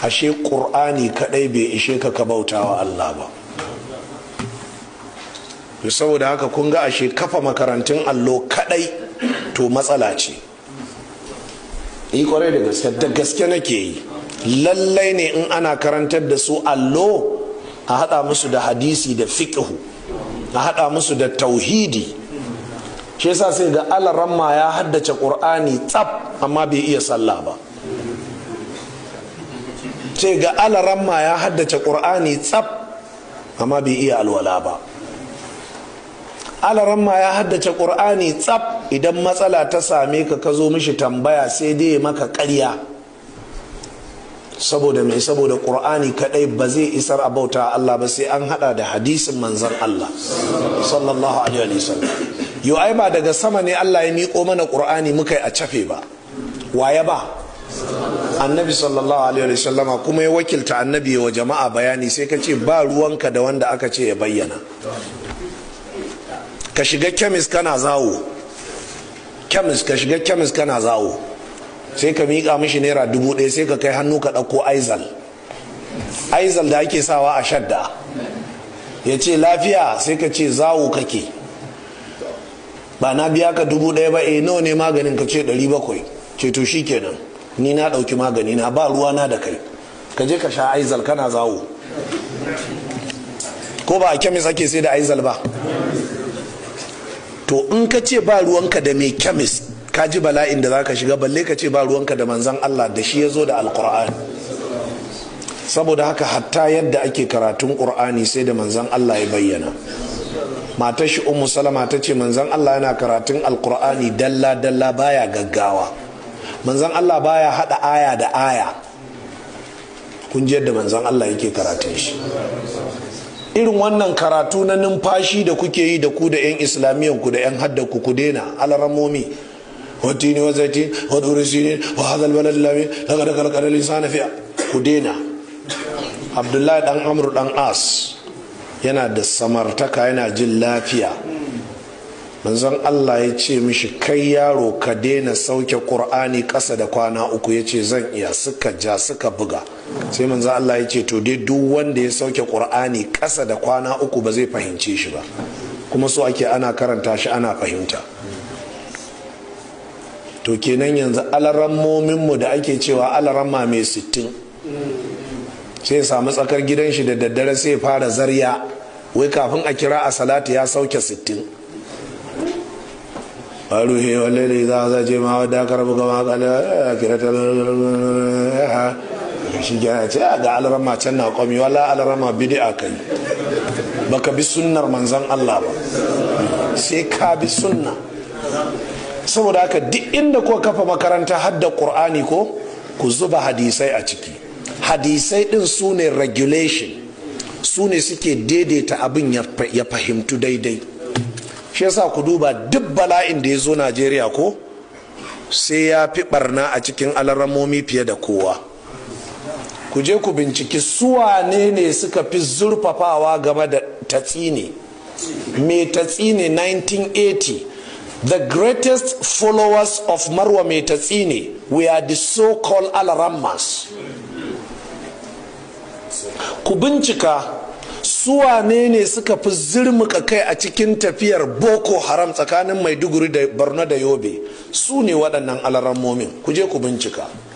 ashe ƙur'ani kaɗai bai ishe ka ka bauta wa Allah ba to saboda haka kun ga ashe kafa makarantun allo kaɗai to matsala ce yi kwarai da gaske da gaske nake yi lallai ne in ana karantar da su allo a haɗa musu da hadisi da fiƙihu a haɗa musu da tauhidi shi yasa sai ga alaramma ya haddace ƙur'ani tsaf amma bai iya sallah ba sai ga alaramma ya haddace ƙur'ani tsaf amma bai iya alwala ba alaramma ya haddace ƙur'ani tsaf idan matsala ta same ka ka zo mishi tambaya sai dai maka ƙarya saboda mai saboda ƙur'ani kadai ba zai isar a bauta Allah ba sai an hada da hadisin manzan Allah sallallahu alaihi wasallam yau ai ba daga sama ne Allah ya miƙo mana ƙur'ani muka yi a cafe ba waye ba annabi sallallahu alaihi wasallam kuma ya wakilta annabi wa jama'a bayani sai ka ce ba ruwanka da wanda aka ce ya bayyana ka shiga kemis kana zawo kemis ka shiga kemis kana zawo sai ka miƙa mishi naira dubu ɗaya sai ka kai hannu ka ɗauko aizal aizal da ake sawa a shadda ya ce lafiya sai ka ce zawo kake ba na biya ka dubu ɗaya ba eh nawa ne maganin ka ce ɗari bakwai ce to shi kenan ni na ɗauki magani na ba ruwa na da kai ka je ka sha aizal kana zawo ko ba a kemis ake sai da aizal ba to in ka ce ba ruwanka da mai kemis ka ji bala'in da zaka shiga balle ka ce ba ruwanka da manzan Allah da shi ya zo da alkur'ani saboda haka hatta yadda ake karatun ƙur'ani sai da manzan Allah ya bayyana matar shi ummu salama ta ce manzan Allah yana karatun alkur'ani dalla dalla baya gaggawa manzan Allah baya hada aya da aya kun ji yadda manzan Allah yake karatun shi irin wannan karatu na numfashi da kuke yi da ku da 'yan islamiyan ku da 'yan hadda ku ku daina alaramomi watini wa zaiti wa duri sinin wa hadal balad lami daga daga daga lisana fiya ku daina abdullahi dan amru dan as yana da samartaka yana jin lafiya manzon Allah ya ce mishi kai yaro ka daina sauke qur'ani ƙasa da kwana uku ya ce zan iya suka ja suka buga sai manzon Allah ya ce to dai duk wanda ya sauke qur'ani ƙasa da kwana uku ba zai fahimce shi ba kuma so ake ana karanta shi ana fahimta to kenan yanzu alarammominmu da ake cewa alaramma mai sittin sai samu tsakar gidan shi da daddare sai fara zarya wai kafin a kira a salatu ya sauke sittin ruhe wallahi za a je ma wadda aka rabu gama kala kira ta shi gina ce ga alarama can na kwami wala alarama bidi a kai baka bi sunnar manzan Allah ba sai ka bi sunna saboda haka duk inda ko kafa makaranta hadda qur'ani ko ku zuba hadisai a ciki hadisai din su ne regulation su ne suke daidaita abin ya fahimtu daidai shi yasa ku duba duk bala'in da ya zo najeriya ko sai ya fi barna a cikin alaramomi fiye da kowa ku je ku binciki suwane ne suka fi zurfafawa game da tatsine mai tatsine 1980 the greatest followers of marwa mai tatsine were the so-called alarammas ku bincika suwane ne suka fi zirmuka kai a cikin tafiyar boko haram tsakanin maiduguri da borno da yobe su ne waɗannan alarammomin ku je ku bincika